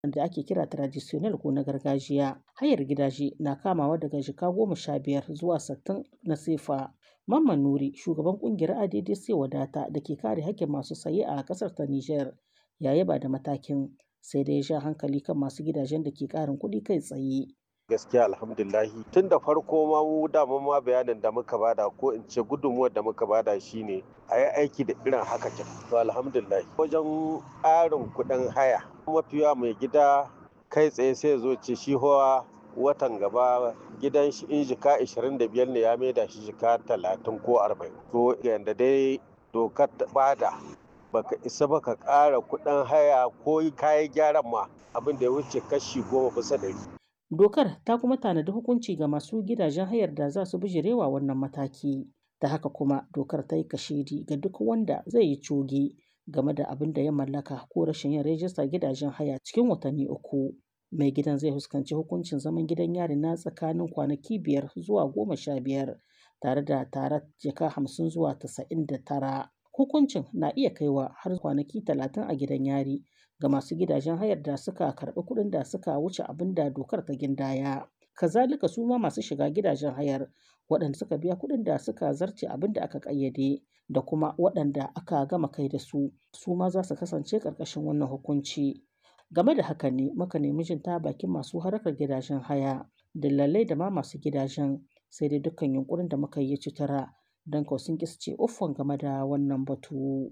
da ake kira traditional ko na gargajiya. Hayar gidaje na kamawa daga jika goma sha biyar zuwa sittin na sefa. Mamman Nuri, shugaban kungiyar ADDC Wadata da ke kare haƙƙin masu saye a ƙasar ta Nijar, ya yaba da matakin sai dai ya sha hankali kan masu gidajen da ke ƙarin kuɗi kai tsaye. gaskiya alhamdulahi tun da farko ma mu dama ma bayanin da muka bada ko in ce gudunmuwar da muka bada shine a yi aiki da irin haka can to alhamdulahi wajen ƙarin kuɗin haya mafiya mai gida kai tsaye sai zo ce shi hawa watan gaba gidan shi in jika 25 ne ya maida shi jika 30 ko 40 to yanda dai dokar ta bada baka isa baka ƙara kuɗin haya ko kayan gyaran ma abin da ya wuce kashi goma bisa ɗari Dokar ta kuma tanadi hukunci ga masu gidajen hayar da za su bijirewa wannan mataki. Ta haka kuma dokar ta yi kashedi ga duk wanda zai yi coge game da abin da ya mallaka ko rashin yin rajistar gidajen haya cikin watanni uku. Mai gidan zai fuskanci hukuncin zaman gidan yari na tsakanin kwanaki biyar zuwa goma sha biyar tare da tarar jaka hamsin zuwa tasa'in da tara. Hukuncin na iya kaiwa har kwanaki talatin a gidan yari ga masu gidajen hayar da suka karɓi kuɗin da suka wuce abin da dokar ta gindaya. Kazalika su ma masu shiga gidajen hayar waɗanda suka biya kuɗin da suka zarce abin da aka ƙayyade da kuma waɗanda aka gama kai da su su ma za su kasance ƙarƙashin wannan hukunci. Game da haka ne muka nemi jin ta bakin masu harkar gidajen haya, dillalai da ma masu gidajen sai dai dukkan yunkurin da muka yi citara don kawai sun ƙi su ce uffan game da wannan batu.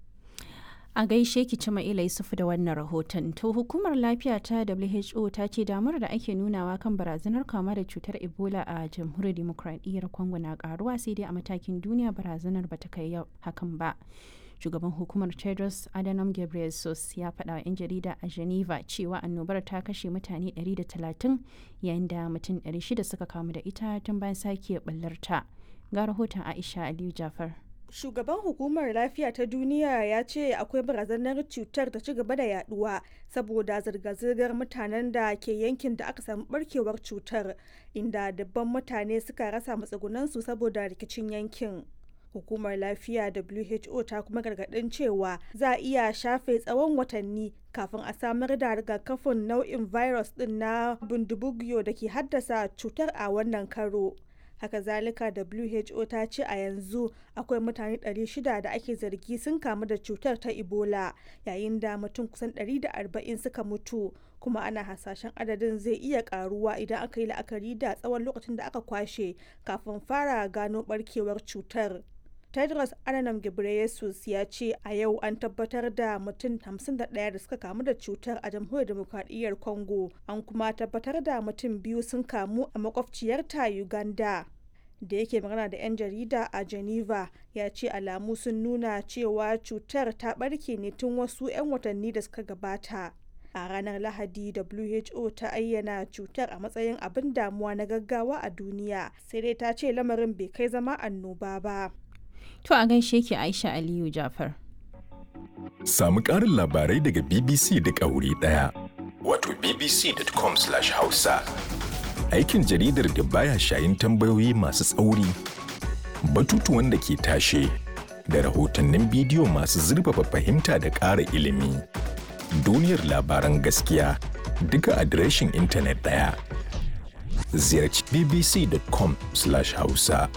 A gaishe ki ci Ma'ila Yusufu da wannan rahoton. To hukumar lafiya ta WHO ta ce damar da ake nunawa kan barazanar kama da cutar Ebola a jamhuriyar demokradiyyar Congo na karuwa sai dai a matakin duniya barazanar bata kai hakan ba. Shugaban hukumar Tedros Adhanom Ghebreyesus ya faɗa wa 'yan jarida a Geneva cewa annobar ta kashe mutane 130 yayin da mutum 600 suka kamu da ita tun bayan sake ɓallarta. Ga rahoton Aisha Aliyu Jafar. Shugaban hukumar lafiya ta duniya ya ce akwai barazanar cutar ta ci gaba da yaduwa saboda zirga-zirgar mutanen da ke yankin da aka samu barkewar cutar inda dabban mutane suka rasa matsugunansu saboda rikicin yankin. Hukumar lafiya WHO ta kuma gargadin cewa za a iya shafe tsawon watanni kafin a samar da rigakafin nau'in virus din na bundibugyo da ke haddasa cutar a wannan karo. haka zalika who ta ce a yanzu akwai mutane 600 da ake zargi sun kamu da cutar ta ebola yayin da mutum kusan 140 suka mutu kuma ana hasashen adadin zai iya karuwa idan aka yi la'akari da tsawon lokacin da aka kwashe kafin fara gano barkewar cutar tedros adhanom ghebreyesus ya ce a yau an tabbatar da mutum 51 da suka kamu da cutar a jamhuriyar demokradiyyar congo an kuma tabbatar da mutum biyu sun kamu a makwabciyarta uganda da yake magana da 'yan jarida a geneva ya ce alamu sun nuna cewa cutar ta barke ne tun wasu 'yan watanni da suka gabata a ranar lahadi who ta ayyana cutar a matsayin abin damuwa na gaggawa a duniya sai dai ta ce lamarin bai kai zama annoba ba To a gaishe ki Aisha Aliyu Jafar. Samu ƙarin labarai daga BBC duk a wuri ɗaya. Wato bbc.com/hausa. Aikin jaridar da baya shayin tambayoyi masu tsauri, batutuwan da ke tashe, da rahotannin bidiyo masu zurfafa fahimta da ƙara ilimi. Duniyar labaran gaskiya duka adireshin intanet ɗaya. Ziyarci bbc.com/hausa.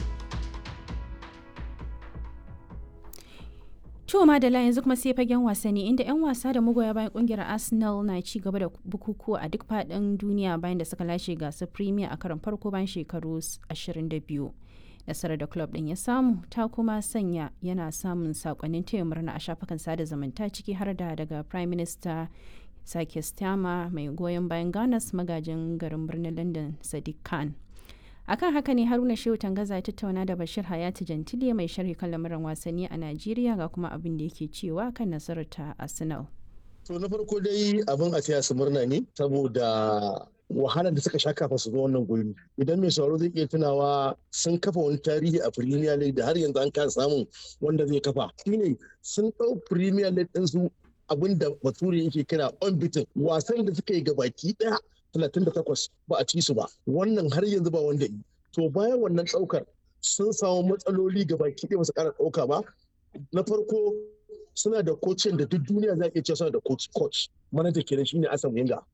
To Madala yanzu kuma sai fagen wasanni inda 'yan wasa da magoya bayan kungiyar Arsenal na ci gaba da bukukuwa a duk faɗin duniya bayan da suka lashe gasar Premier a karon farko bayan shekaru 22. Nasarar da club ɗin ya samu ta kuma sanya yana samun sakonnin taya murna a shafukan sada zumunta ciki har da daga Prime Minister Sake Stama mai goyon bayan Ganas magajin garin birnin London Sadiq Khan. akan haka ne haruna shehu tangaza ya tattauna da bashir hayati jantile mai sharhi kan lamuran wasanni a najeriya ga kuma abin da yake cewa kan nasarar ta arsenal to na farko dai abin a taya su murna ne saboda wahalar da suka sha kafin su zo wannan guri idan mai sauraro zai iya tunawa sun kafa wani tarihi a premier league da har yanzu an kasa samun wanda zai kafa shine sun ɗau premier league ɗinsu abin da bature yake kira unbeaten wasan da suka yi gabaki ɗaya 38 ba a ci su ba wannan har yanzu ba wanda yi to bayan wannan ɗaukar sun samu matsaloli ga baki ɗaya su ƙara ɗauka ba na farko suna da kocin da duk duniya za a iya cewa suna da coach coach manaja kenan shine Asan Wenger